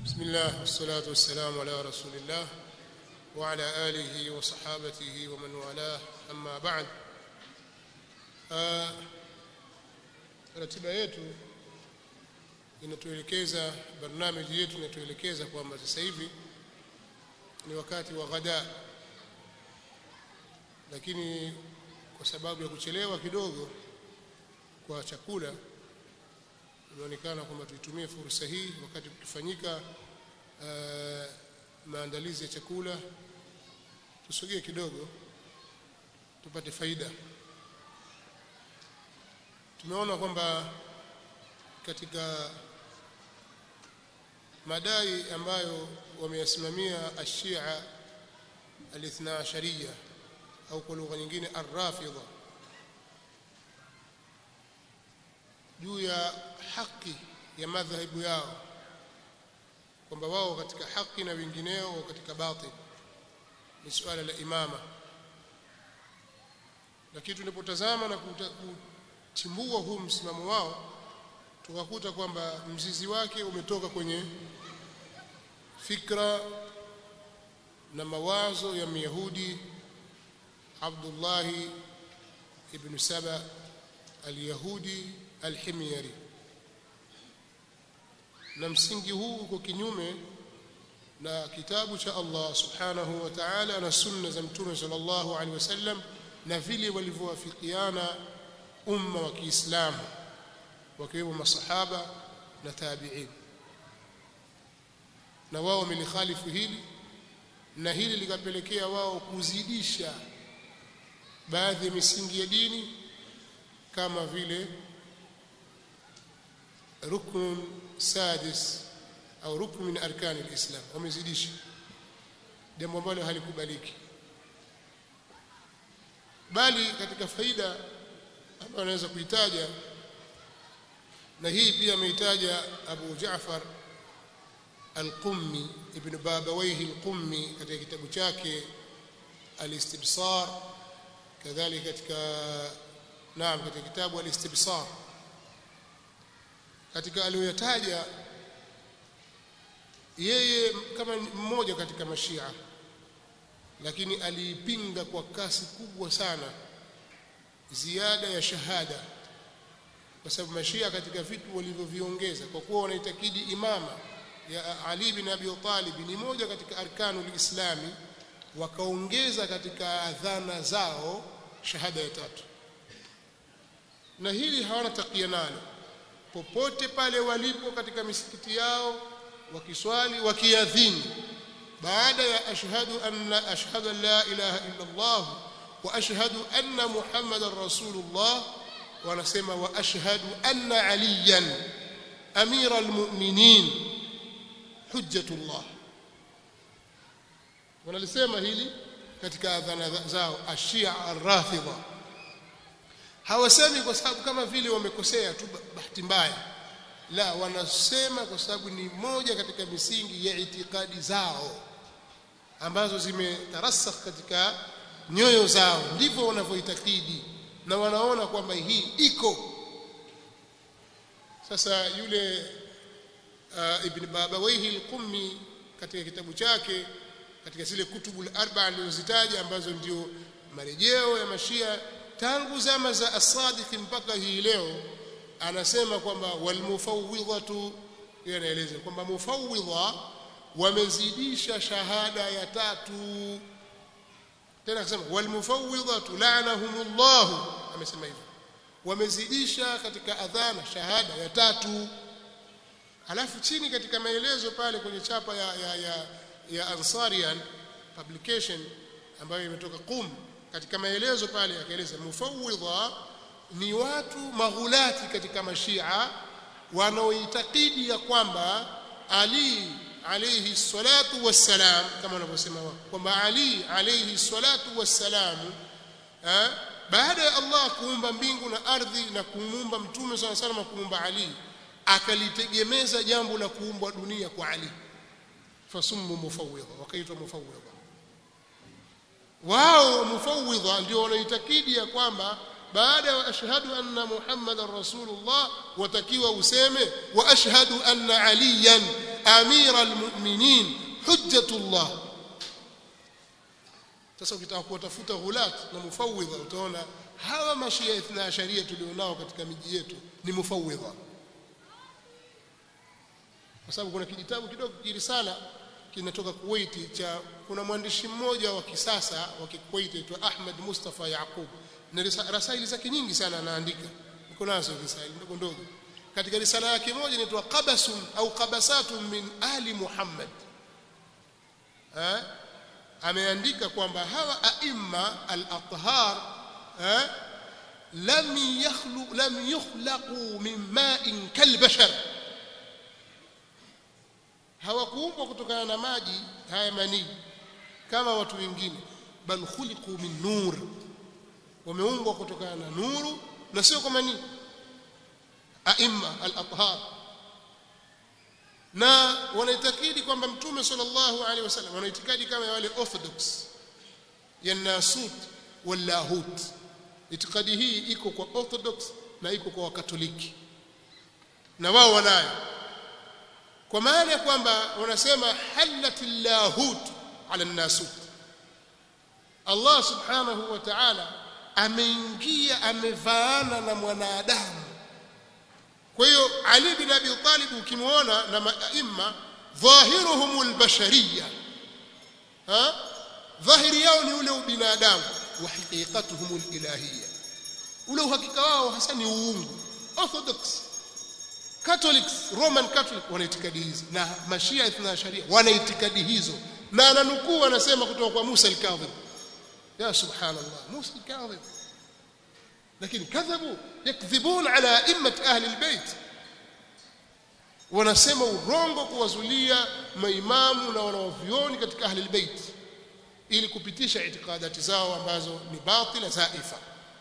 بسم الله والصلاة والسلام على رسول الله وعلى آله وصحابته ومن والاه أما بعد ratiba yetu inatuelekeza barnamiji yetu inatuelekeza kwamba sasa hivi ni wakati wa ghada lakini kwa sababu ya kuchelewa kidogo kwa chakula inaonekana kwamba tuitumie fursa hii wakati kukifanyika uh, maandalizi ya chakula tusogee kidogo tupate faida tumeona kwamba katika madai ambayo wameyasimamia ashia alithna ashariya au kwa lugha nyingine arrafidha juu ya haki ya madhhabu yao kwamba wao katika haki na wengineo katika batil ni suala la imama lakini tunapotazama na kuchimbua huu msimamo wao tukakuta kwamba mzizi wake umetoka kwenye fikra na mawazo ya Myahudi Abdullah ibn Saba al-Yahudi al-Himyari na msingi huu uko kinyume na kitabu cha Allah subhanahu wa ta'ala na sunna za mtume sallallahu alaihi wasallam na vile walivyowafikiana umma wa Kiislamu wakiwemo masahaba na tabi'in na wao wamelikhalifu hili na hili likapelekea wao kuzidisha baadhi ya misingi ya dini kama vile rukn sadis au rukn min arkan alislam wamezidisha jambo ambalo halikubaliki bali katika faida ambayo anaweza kuitaja na hii pia ameitaja Abu Jaafar Al-Qummi Ibn Babawayhi Al-Qummi katika kitabu chake Al-Istibsar kadhalika katika naam katika kitabu Al-Istibsar katika aliyoyataja yeye kama mmoja katika mashia lakini aliipinga kwa kasi kubwa sana ziada ya shahada kwa sababu mashia katika vitu walivyoviongeza kwa kuwa wanaitakidi imama ya Ali bin Abi Talib ni moja katika arkanul islami wakaongeza katika adhana zao shahada ya tatu na hili hawana takia nalo popote pale walipo katika misikiti yao wakiswali wakiadhini baada ya ashhadu anna ashhadu an la ilaha illa Allah wa ashhadu anna muhammadar rasulullah wanasema wa ashhadu anna aliyan amira almu'minin hujjatullah wanalisema hili katika adhana zao ashia arrafidha hawasemi kwa sababu kama vile wamekosea tu bahati mbaya la wanasema kwa sababu ni moja katika misingi ya itikadi zao ambazo zimetarasakh katika nyoyo zao ndivyo wanavyoitakidi na wanaona kwamba hii iko sasa yule uh, ibn babawaihi al-qummi katika kitabu chake katika zile kutubul arba alizozitaja ambazo ndio marejeo ya mashia tangu zama za as-sadiq mpaka hii leo anasema kwamba walmufawwidhatu yeye anaeleza kwamba mufawwidha wamezidisha shahada ya tatu tena akasema walmufawwidhatu la'anahumullah amesema hivyo wamezidisha katika adhana shahada ya tatu alafu chini katika maelezo pale kwenye chapa ya ya ya, ya Ansarian publication ambayo imetoka Qum katika maelezo pale akaeleza mufawwidha ni watu maghulati katika mashia wanaoitakidi ya kwamba Ali alayhi salatu wassalam kama wanavyosema wao kwamba Ali alayhi salatu wassalam baada ya Allah kuumba mbingu na ardhi na kumuumba mtume sana sana na kumuumba Ali akalitegemeza jambo la kuumbwa dunia kwa Ali fasummu mufawwidha wakaitwa mufawwidha wao mufawwidha ndio wanaitakidi ya kwamba baada ya ashhadu anna muhammadan rasulullah watakiwa useme wa ashhadu anna aliyan amira almu'minin hujjatullah sasa ukitaka kuwatafuta ghulat na mufawidha utaona hawa mashia ithna asharia tulionao katika miji yetu ni mufawidha kwa sababu kuna kijitabu kidogo kirisala kinatoka Kuwait cha kuna mwandishi mmoja wa kisasa wa Kuwait aitwa Ahmad Mustafa Yaqub na rasaili zake nyingi sana anaandika niko nazo rasaili ndogo ndogo katika risala yake moja inaitwa qabasun au qabasatun min ali Muhammad eh ameandika kwamba hawa aimma al-athhar eh lam yakhlu lam yukhlaqu min ma'in kalbashar hawakuumbwa kutokana na maji haya manii kama watu wengine bal khuliqu min nur wameumbwa kutokana na nuru na sio kwa manii aimma al-athhar na wanaitakidi kwamba mtume sallallahu alaihi wasallam wanaitikadi kama wale orthodox ya nasut wal lahut itikadi hii iko kwa orthodox na iko kwa wakatoliki na wao wanayo kwa maana ya kwamba wanasema halatil lahut ala nasut Allah subhanahu wa ta'ala ameingia amevaana na mwanadamu kwa hiyo Ali bin Abi Talib ukimwona na maima dhahiruhum albashariyya ha dhahiri yao ni ule ubinadamu wa haqiqatuhum alilahiyya ule uhakika wao hasa ni uungu orthodox catholics roman catholic wana itikadi hizi na mashia ithna sharia wana itikadi hizo na ananukuu anasema kutoka kwa Musa al-Kadhib ya subhanallah Musa al-Kadhib lakini kadhabu yakdhibun ala immat ahli albayt wanasema urongo kuwazulia maimamu na wanaovioni katika ahli albayt ili kupitisha itikadati zao ambazo ni batila zaifa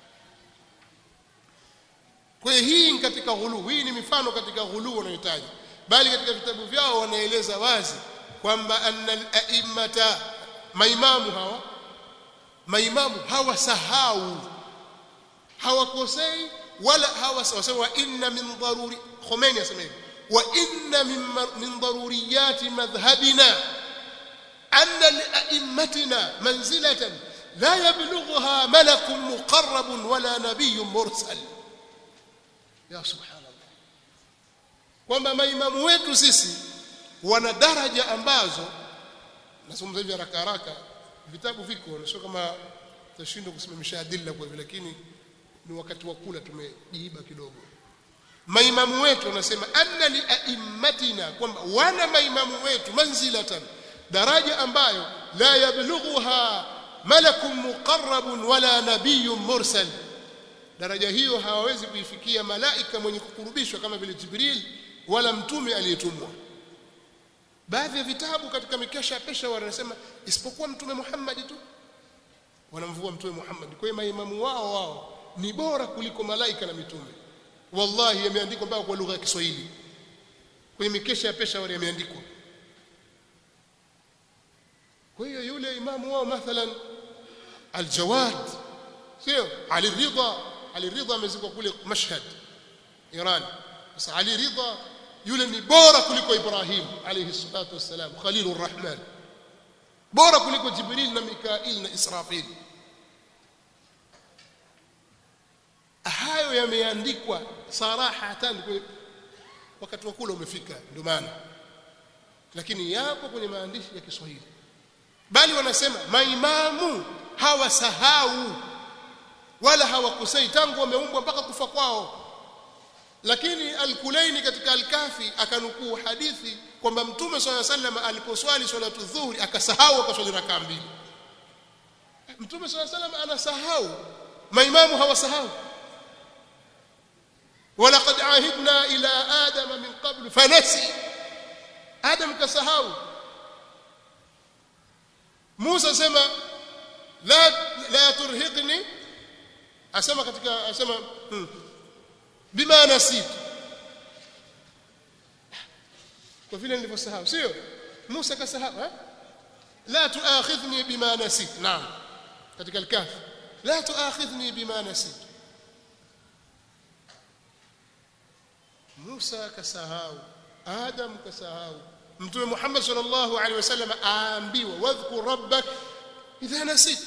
kwa hiyo hii ni katika ghulu hii ni mifano katika ghulu wanayohitaji bali katika vitabu vyao wanaeleza wazi kwamba anna al-a'immata maimamu hawa maimamu hawasahau hawakosei wala hawasema inna min daruri Khomeini asema hivi wa inna min min daruriyati madhhabina anna li'immatina manzilatan la yablughuha malakun muqarrabun wala nabiyyun mursal ya subhanallah kwamba maimamu wetu sisi wana daraja ambazo nasoma hivi haraka haraka vitabu viko sio kama tashindwa kusimamisha adilla kwa hivyo lakini ni wakati wa kula tumejiiba kidogo maimamu wetu wanasema anna li aimmatina kwamba wana maimamu wetu manzilatan daraja ambayo la yablughuha malakun muqarrabun wala nabiyyun mursal daraja hiyo hawawezi kuifikia malaika mwenye kukurubishwa kama vile Jibril wala mtume aliyetumwa baadhi ya vitabu katika mikesha ya pesha wanasema isipokuwa mtume Muhammad tu wanamvua mtume Muhammad kwa hiyo maimamu wao wao ni bora kuliko malaika na mitume wallahi yameandikwa mpaka kwa lugha ya Kiswahili kwenye mikesha ya pesha wale yameandikwa kwa hiyo yule imamu wao mathalan al-Jawad sio Ali Ridha Ali Ridha amezikwa kule Mashhad Iran sasa Ali Ridha yule ni bora kuliko Ibrahim alayhi salatu wassalam Khalilur Rahman bora kuliko Jibril na Mikail na Israfil hayo yameandikwa sarahatan wakati wa kula umefika ndio maana lakini yapo kwenye maandishi ya Kiswahili bali wanasema maimamu hawasahau wala hawakosei tangu wameumbwa mpaka kufa kwao lakini al-Kulaini katika al-Kafi akanukuu hadithi kwamba Mtume swalla sallam aliposwali swalatu dhuhuri akasahau akaswali rakaa mbili Mtume swalla sallam anasahau maimamu hawasahau ولقد عهدنا إلى آدم من قبل فنسي آدم كسهاو موسى سما لا لا ترهقني asema katika asema hmm, bima nasitu kwa vile nilivyosahau sio Musa kasahau eh la tuakhidhni bima nasit naam katika al-kahf la tuakhidhni bima nasit Musa kasahau Adam kasahau mtume Muhammad sallallahu alaihi wasallam aambiwa wadhkur rabbak idha nasit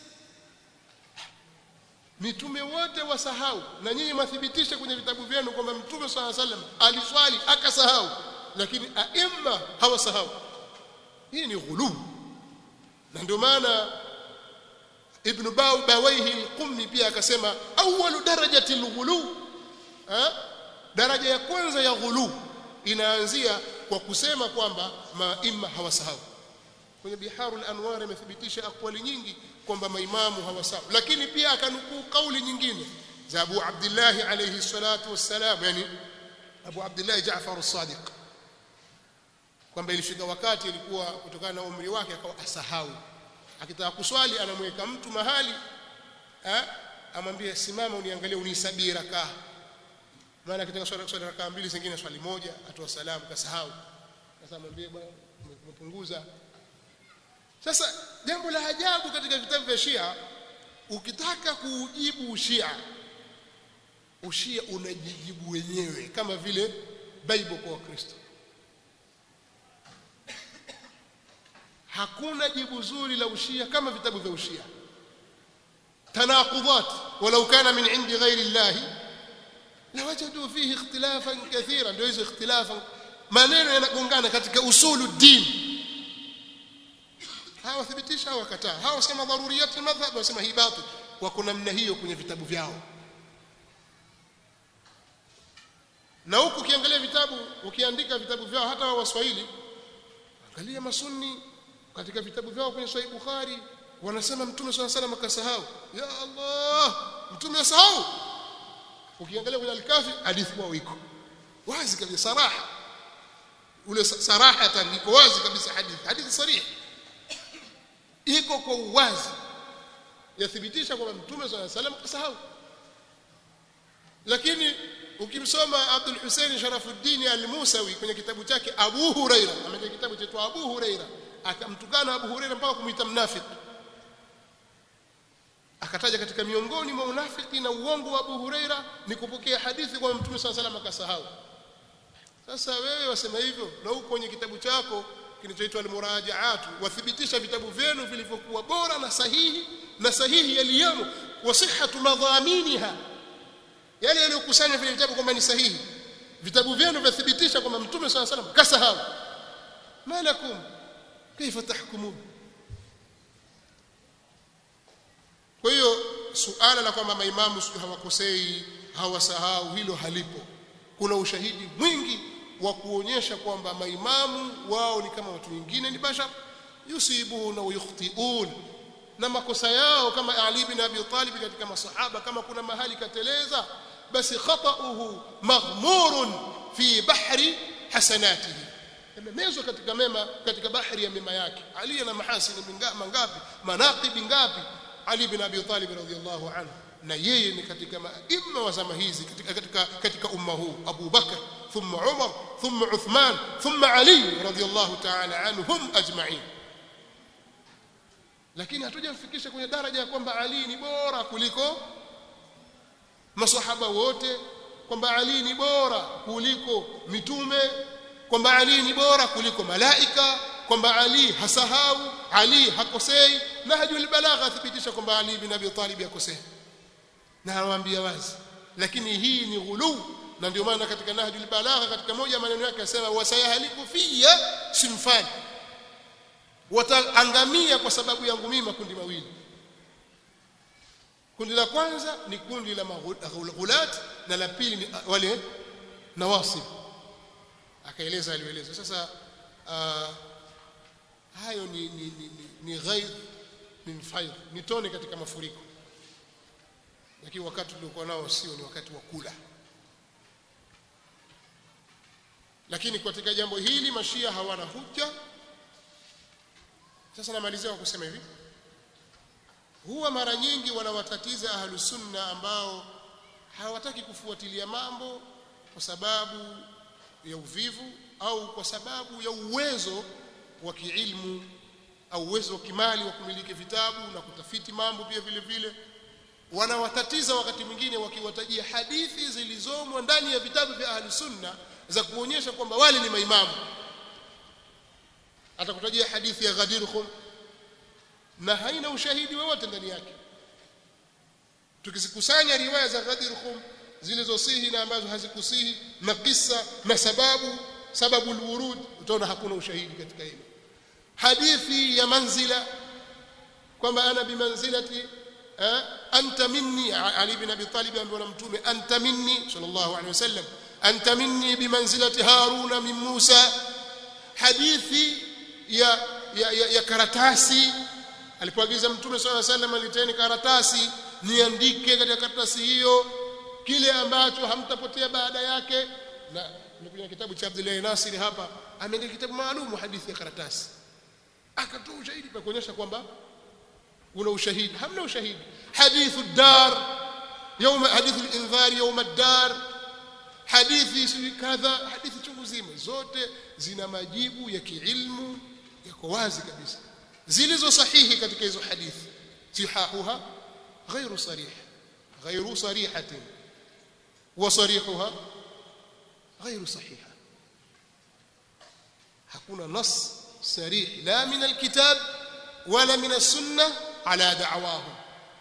mitume wote wasahau na nyinyi mathibitisha kwenye vitabu vyenu kwamba mtume sallallahu alaihi wasallam aliswali akasahau lakini aima hawasahau hii ni ghuluu na ndio maana ibn bawaihi al-qummi pia akasema awwalu darajati al-ghulu daraja ya kwanza ya ghulu inaanzia kwa kusema kwamba maima hawasahau kwenye biharul anwar imethibitisha akwali nyingi kwamba maimamu hawasahau lakini pia akanukuu kauli nyingine za Abu Abdullah alayhi salatu wassalam yani Abu Abdullah Jaafar as-Sadiq kwamba ilifika wakati ilikuwa kutokana na umri wake akawa asahau akitaka kuswali anamweka mtu mahali eh amwambie simama uniangalie unisabie rakaa maana akitaka swali swali rakaa mbili zingine swali moja atoa salamu kasahau sasa mwambie bwana umepunguza sasa jambo la ajabu katika vitabu vya Shia ukitaka kuujibu ushia ushia unajijibu wenyewe kama vile Bible kwa Wakristo hakuna jibu zuri la ushia kama vitabu vya ushia tanaqudat walau kana min indi ghairi Allah lawajadu fihi ikhtilafan kathira ndio hizo ikhtilafan maneno yanagongana katika usulu din hawa thibitisha hawa kataa hawa sema daruriyat madhhab wasema hii batil wako namna hiyo kwenye vitabu vyao na huku ukiangalia vitabu ukiandika vitabu vyao hata wa waswahili angalia masunni katika vitabu vyao kwenye Sahih Bukhari wanasema mtume swalla salam akasahau ya Allah mtume asahau ukiangalia kwenye al-kafi hadithi wao iko wazi kabisa saraha ule sarahatan iko wazi kabisa hadithi hadithi sarih iko kwa uwazi yathibitisha kwamba mtume swalla salam kasahau lakini ukimsoma Abdul Hussein Sharafuddin al-Musawi kwenye kitabu chake Abu Huraira ameandika kitabu cha Abu Huraira akamtukana Abu Huraira mpaka kumuita mnafiki akataja katika miongoni mwa unafiki na uongo wa Abu Huraira ni kupokea hadithi kwa Mtume صلى الله akasahau sasa wewe wasema hivyo na huko kwenye kitabu chako kinachoitwa al-murajaatu wathibitisha vitabu vyenu vilivyokuwa bora na sahihi na sahihi yaliyomo wa sihhatu madhaminiha yale yaliyokusanywa vile vitabu kwamba ni sahihi vitabu vyenu vyathibitisha kwamba Mtume صلى الله kasahau malakum kaifa tahkumun kwa hiyo suala la kwamba maimamu hawakosei hawasahau hilo halipo kuna ushahidi mwingi wa kuonyesha kwamba maimamu wao ni kama watu wengine ni bashar yusibuna wa yukhtiun na makosa yao kama Ali bin Abi Talib katika masahaba kama kuna mahali kateleza basi khata'uhu maghmurun fi bahri hasanatihi yamemezwa katika mema katika bahari ya mema yake Ali ana mahasini mangapi manaqibi ngapi Ali bin Abi Talib radhiyallahu anhu na yeye ni katika maima wa zama hizi katika katika, katika umma huu Abu Bakar thumma Umar thumma Uthman thumma Ali radhiyallahu ta'ala anhum ajma'in lakini hatujamfikisha kwenye daraja ya kwamba Ali ni bora kuliko masahaba wote kwamba Ali ni bora kuliko mitume kwamba Ali ni bora kuliko malaika kwamba Ali hasahau Ali hakosei nahjul balagha athibitisha kwamba Ali bin Abi Talib hakosei na anawaambia wazi lakini hii ni ghulu na ndio maana katika nahjul balagha katika moja maneno yake asema wasayahaliku fiya simfani wataangamia kwa sababu yangu mimi makundi mawili kundi la kwanza ni kundi la maghulat na la pili ni wale nawasib akaeleza alieleza sasa uh, hayo ni ni ni, ni, ni ghaib min faid ni tone katika mafuriko lakini wakati tuliokuwa nao sio ni wakati wa kula lakini katika jambo hili mashia hawana hujja sasa namalizia kwa kusema hivi huwa mara nyingi wanawatatiza ahlus sunna ambao hawataki kufuatilia mambo kwa sababu ya uvivu au kwa sababu ya uwezo wa kiilmu au uwezo wa kimali wa kumiliki vitabu na kutafiti mambo pia vile vile wanawatatiza wakati mwingine wakiwatajia hadithi zilizomwa ndani ya vitabu vya ahli sunna za kuonyesha kwamba wale ni maimamu atakutajia hadithi ya Ghadir Khum na haina ushahidi wowote ndani yake tukizikusanya riwaya za Ghadir Khum zilizosihi na ambazo hazikusihi na kisa na sababu sababu alwurud utaona hakuna ushahidi katika hilo hadithi ya manzila kwamba ana bimanzilati eh, anta minni Ali ibn Abi Talib ambaye na mtume anta minni sallallahu alaihi wasallam anta minni bimanzilati Haruna min Musa hadithi ya ya, ya, ya karatasi alipoagiza mtume sallallahu alaihi wasallam aliteni karatasi niandike katika karatasi hiyo kile ambacho hamtapotea baada yake na nikuja kitabu cha Abdullah Nasir hapa ameandika kitabu maalum hadithi ya karatasi akatoa ushahidi kwa kuonyesha kwamba una ushahidi hamna ushahidi hadithu dar يوم حديث الانذار يوم الدار hadithi kadha hadithi chungu zima zote zina majibu ya kiilmu yako wazi kabisa zilizo sahihi katika hizo hadithi sihahuha غير صريح غير صريحه وصريحها غير صحيحه hakuna nas sarih la min alkitab wala min as-sunnah ala da'wahum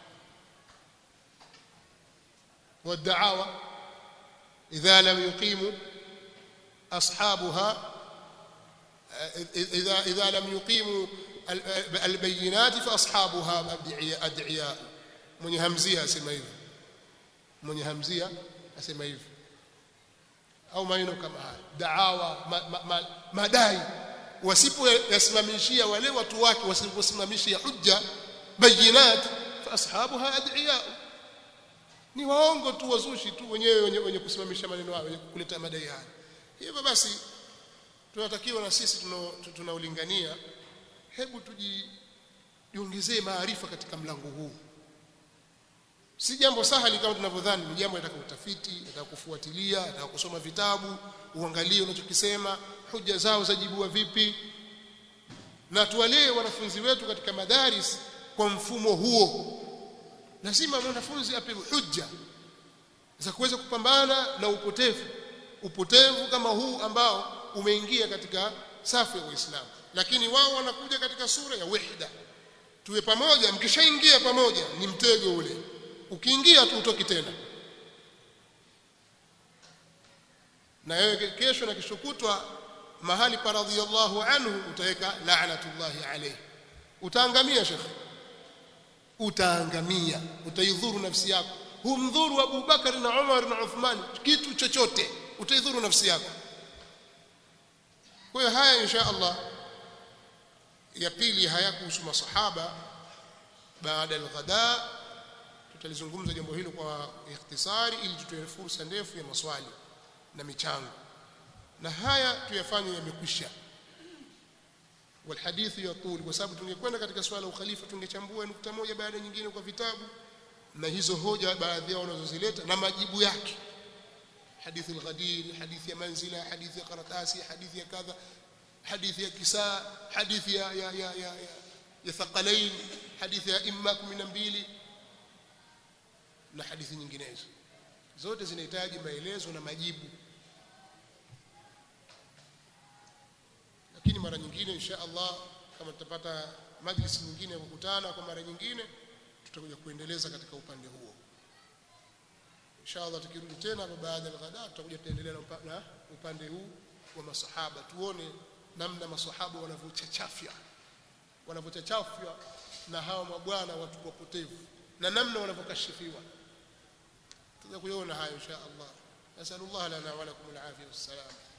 والدعاوى إذا لم يقيموا أصحابها إذا إذا لم يقيموا البينات فأصحابها أدعياء من همزية أسمى hivyo mwenye hamzia asema hivyo au maneno kama haya daawa ma, ma, ma, madai wasipoyasimamishia wale watu wake wasiposimamishia hujja bayinat fa ashabuha ad'iya ni waongo tu wazushi tu wenyewe wenye, wenye kusimamisha maneno hayo wenye kuleta madai haya hivyo basi tunatakiwa na sisi tunaolingania hebu tujiongezee maarifa katika mlango huu si jambo sahali kama tunavyodhani ni jambo linataka utafiti linataka kufuatilia linataka kusoma vitabu uangalie unachokisema hoja zao zajibiwa vipi na tuwalee wanafunzi wetu katika madaris kwa mfumo huo lazima mwanafunzi apewe hujja za kuweza kupambana na upotevu upotevu kama huu ambao umeingia katika safu ya Uislamu lakini wao wanakuja katika sura ya wahda tuwe pamoja mkishaingia pamoja ni mtego ule ukiingia tu utoki tena na wewe kesho na kishokutwa mahali pa radhiyallahu anhu utaweka la'natullahi alayhi utaangamia shekhi utaangamia utaidhuru nafsi yako humdhuru Abu Bakar na Umar na Uthman kitu chochote utaidhuru nafsi yako kwa hiyo haya insha Allah ya pili hayakuhusu masahaba baada al-ghada tutalizungumza jambo hilo kwa ikhtisari ili tutoe fursa ndefu ya maswali na michango na haya tuyafanye yamekwisha والحديث يطول kwa sababu tungekwenda katika swala ukhalifa tungechambua nukta moja baada nyingine kwa vitabu na hizo hoja baadhi yao wanazozileta na majibu yake hadithi al-ghadir hadithi ya manzila hadithi ya karatasi hadithi ya kadha hadithi ya kisaa hadithi ya ya ya ya, ya, ya thaqalain hadithi ya imma 12 na hadithi nyinginezo zote zinahitaji maelezo na majibu lakini mara nyingine insha Allah kama tutapata majlis nyingine ya kukutana kwa mara nyingine tutakuja kuendeleza katika upande huo insha Allah tukirudi tena baada ya ghada tutakuja tuendelea na upande huu wa masahaba tuone namna masahaba wanavyochachafya wanavyochachafya na hawa mabwana watu wapotevu na namna wanavyokashifiwa tutakuja kuona hayo insha Allah nasallallahu lana wa lakum alafiyah wassalam